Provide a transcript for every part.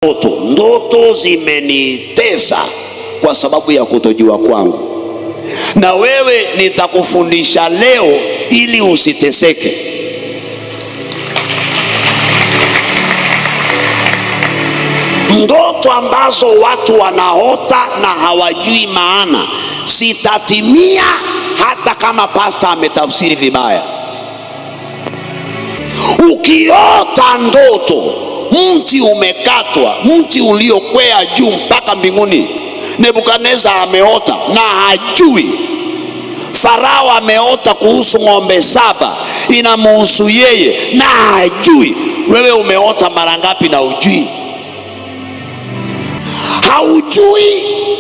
ndoto. Ndoto zimenitesa kwa sababu ya kutojua kwangu, na wewe nitakufundisha leo ili usiteseke. Ndoto ambazo watu wanaota na hawajui maana zitatimia hata kama pasta ametafsiri vibaya. Ukiota ndoto mti umekatwa, mti uliokwea juu mpaka mbinguni, Nebukadneza ameota na hajui. Farao ameota kuhusu ng'ombe saba, inamuhusu yeye na hajui. Wewe umeota mara ngapi na ujui? Haujui,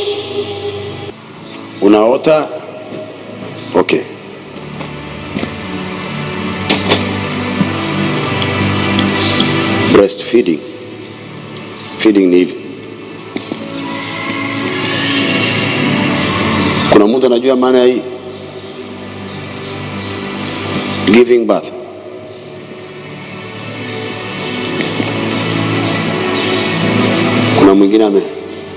unaota okay. breastfeeding feeding ni hivi kuna mtu anajua maana ya hii giving birth kuna mwingine ame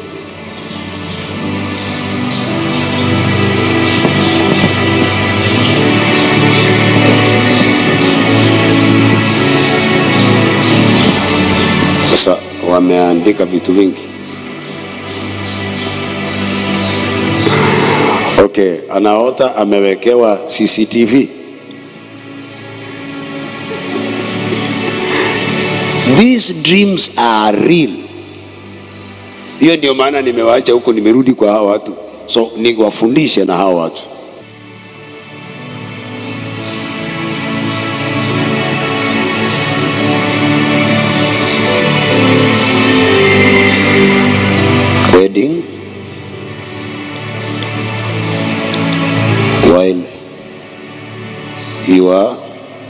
sasa wameandika vitu vingi okay anaota amewekewa cctv these dreams are real hiyo ndio maana nimewaacha huko nimerudi kwa hawa watu so niwafundishe na hawa watu wedding while you are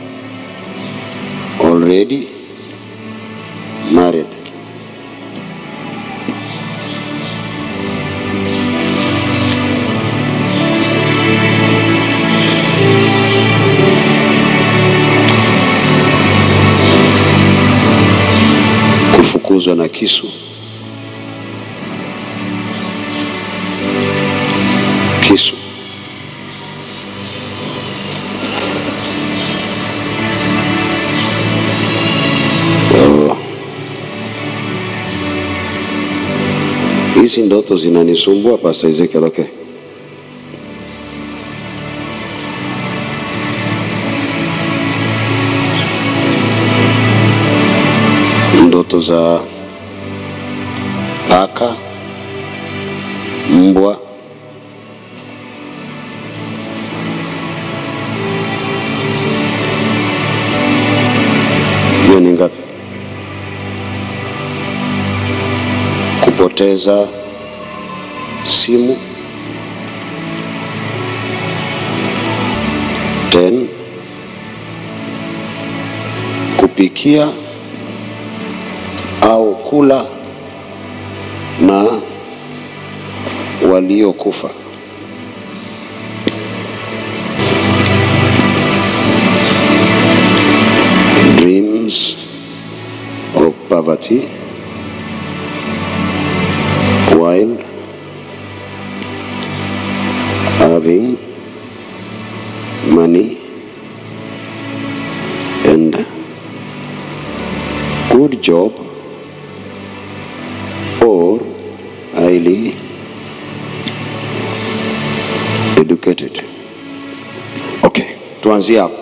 already married. Kufukuzwa na kisu. Kisu. Oh. Hizi ndoto zinanisumbua Pastor Ezekiel, okay? Ndoto za paka, mbwa, hiyo ni ngapi? Kupoteza simu ten, kupikia au kula na waliokufa. Dreams of poverty while having money and good job or highly educated. Okay, tuanzie hapo.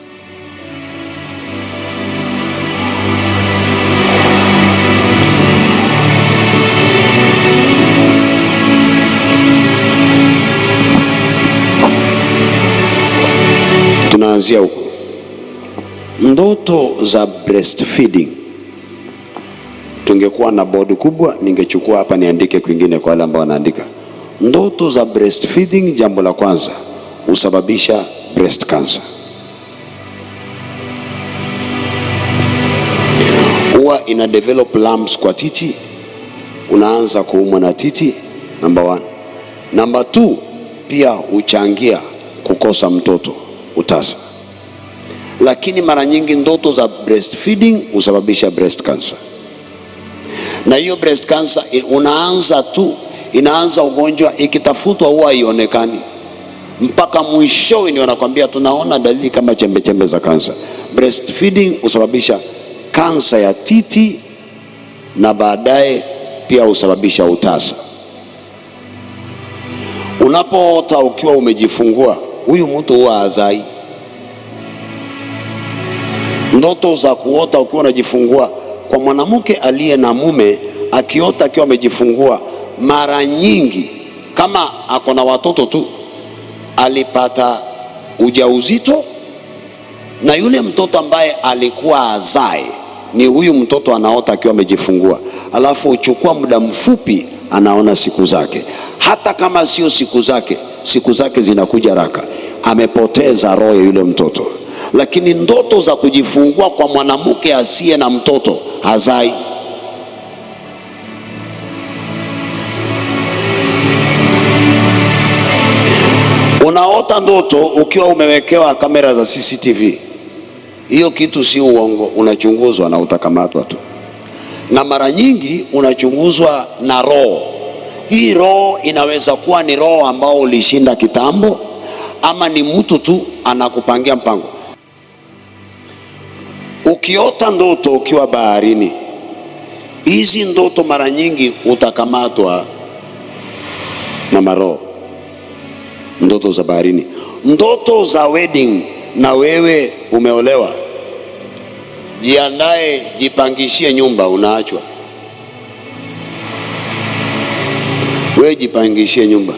Tunaanzia huko. Ndoto za breastfeeding tungekuwa na bodi kubwa, ningechukua hapa niandike kwingine kwa wale ambao wanaandika. Ndoto za breastfeeding, jambo la kwanza husababisha breast cancer. Huwa ina develop lumps kwa titi, unaanza kuumwa na titi, number one. Number two, pia huchangia kukosa mtoto, utasa. Lakini mara nyingi ndoto za breastfeeding husababisha breast cancer na hiyo breast cancer i- unaanza tu, inaanza ugonjwa, ikitafutwa huwa haionekani mpaka mwishowe ndio wanakwambia tunaona dalili kama chembe chembe za kansa. Breastfeeding husababisha kansa ya titi na baadaye pia husababisha utasa. Unapoota ukiwa umejifungua, huyu mtu huwa hazai. Ndoto za kuota ukiwa unajifungua, kwa mwanamke aliye na mume akiota akiwa amejifungua, mara nyingi kama ako na watoto tu, alipata ujauzito na yule mtoto ambaye alikuwa azae ni huyu mtoto anaota akiwa amejifungua, alafu uchukua muda mfupi, anaona siku zake. Hata kama sio siku zake, siku zake zinakuja haraka, amepoteza roho ya yule mtoto. Lakini ndoto za kujifungua kwa mwanamke asiye na mtoto hazai. Unaota ndoto ukiwa umewekewa kamera za CCTV. Hiyo kitu si uongo, unachunguzwa na utakamatwa tu, na mara nyingi unachunguzwa na roho. Hii roho inaweza kuwa ni roho ambao ulishinda kitambo, ama ni mtu tu anakupangia mpango. Ukiota ndoto ukiwa baharini, hizi ndoto mara nyingi utakamatwa na maroho ndoto za baharini, ndoto za wedding, na wewe umeolewa, jiandae, jipangishie nyumba, unaachwa. Wewe jipangishie nyumba.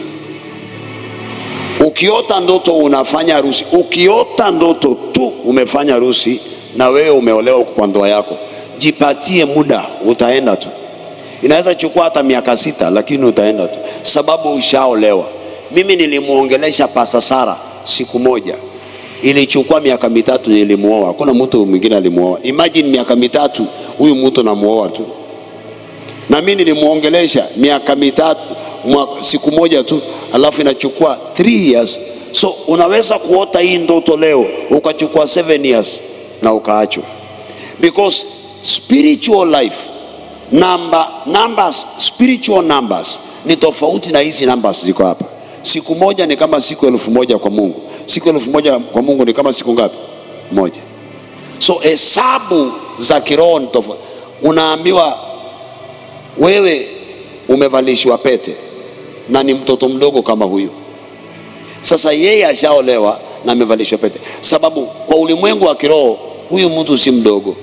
Ukiota ndoto unafanya harusi, ukiota ndoto tu umefanya harusi na wewe umeolewa huko kwa ndoa yako, jipatie muda, utaenda tu. Inaweza chukua hata miaka sita, lakini utaenda tu, sababu ushaolewa. Mimi nilimwongelesha Pasa Sara siku moja, ilichukua miaka mitatu nilimuoa. Hakuna mtu mwingine alimuoa. Imagine miaka mitatu huyu mtu namuoa tu, na mimi nilimwongelesha miaka mitatu mwaka, siku moja tu, alafu inachukua 3 years. So unaweza kuota hii ndoto leo ukachukua 7 years na ukaachwa, because spiritual life number, numbers, spiritual numbers ni tofauti na hizi numbers ziko hapa. Siku moja ni kama siku elfu moja kwa Mungu. Siku elfu moja kwa Mungu ni kama siku ngapi? Moja. So hesabu za kiroho ni tofauti. Unaambiwa wewe umevalishwa pete na ni mtoto mdogo kama huyu. Sasa yeye ashaolewa na amevalishwa pete, sababu kwa ulimwengu wa kiroho huyu mtu si mdogo.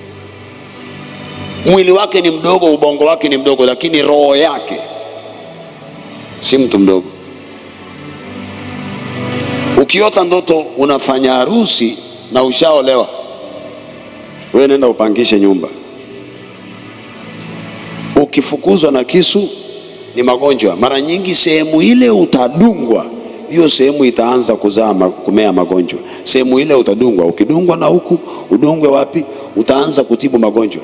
Mwili wake ni mdogo, ubongo wake ni mdogo, lakini roho yake si mtu mdogo. Ukiota ndoto unafanya harusi na ushaolewa, wewe nenda upangishe nyumba. Ukifukuzwa na kisu ni magonjwa. Mara nyingi sehemu ile utadungwa, hiyo sehemu itaanza kuzaa ma- kumea magonjwa. Sehemu ile utadungwa, ukidungwa na huku udungwe wapi, utaanza kutibu magonjwa.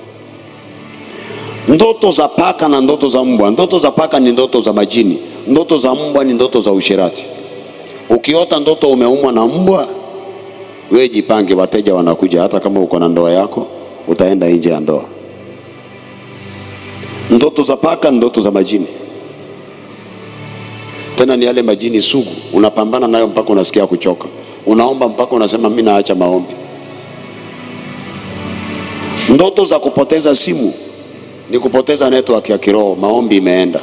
Ndoto za paka na ndoto za mbwa. Ndoto za paka ni ndoto za majini, ndoto za mbwa ni ndoto za usherati. Ukiota ndoto umeumwa na mbwa, wewe jipange, wateja wanakuja. Hata kama uko na ndoa yako, utaenda nje ya ndoa. Ndoto za paka ni ndoto za majini, tena ni yale majini sugu, unapambana nayo mpaka unasikia kuchoka, unaomba mpaka unasema mimi naacha maombi. Ndoto za kupoteza simu ni kupoteza network ya kiroho, maombi imeenda.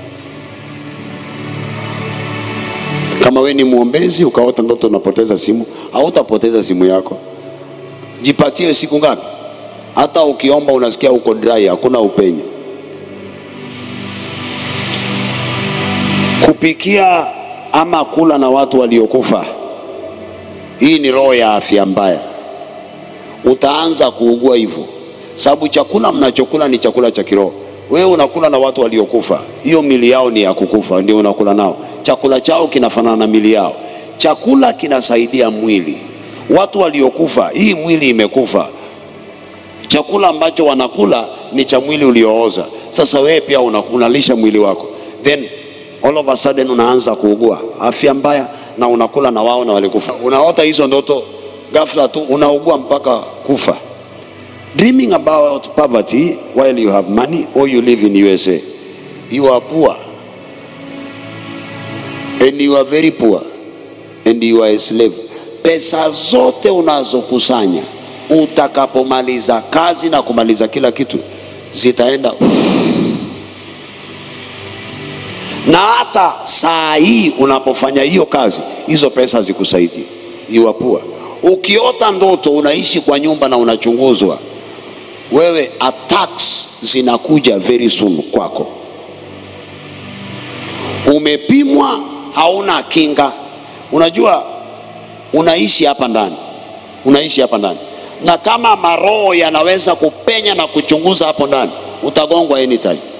Kama we ni mwombezi ukaota ndoto unapoteza simu, hautapoteza simu yako. Jipatie siku ngapi? Hata ukiomba unasikia uko dry, hakuna upenyo. Kupikia ama kula na watu waliokufa, hii ni roho ya afya mbaya. Utaanza kuugua hivyo, sababu chakula mnachokula ni chakula cha kiroho. Wewe unakula na watu waliokufa, hiyo mili yao ni ya kukufa, ndio unakula nao. Chakula chao kinafanana na mili yao. Chakula kinasaidia mwili. Watu waliokufa, hii mwili imekufa. Chakula ambacho wanakula ni cha mwili uliooza. Sasa wewe pia una- unalisha mwili wako, then all of a sudden unaanza kuugua afya mbaya, na unakula na wao na walikufa. Unaota hizo ndoto, ghafla tu unaugua mpaka kufa. dreaming about poverty while you have money or you live in USA. You are poor. And you are very poor. And you are a slave. Pesa zote unazokusanya utakapomaliza kazi na kumaliza kila kitu zitaenda na hata saa hii unapofanya hiyo kazi hizo pesa zikusaidie you are poor. Ukiota ndoto unaishi kwa nyumba na unachunguzwa, wewe attacks zinakuja very soon kwako. Umepimwa, hauna kinga. Unajua unaishi hapa ndani, unaishi hapa ndani, na kama maroho yanaweza kupenya na kuchunguza hapo ndani, utagongwa anytime.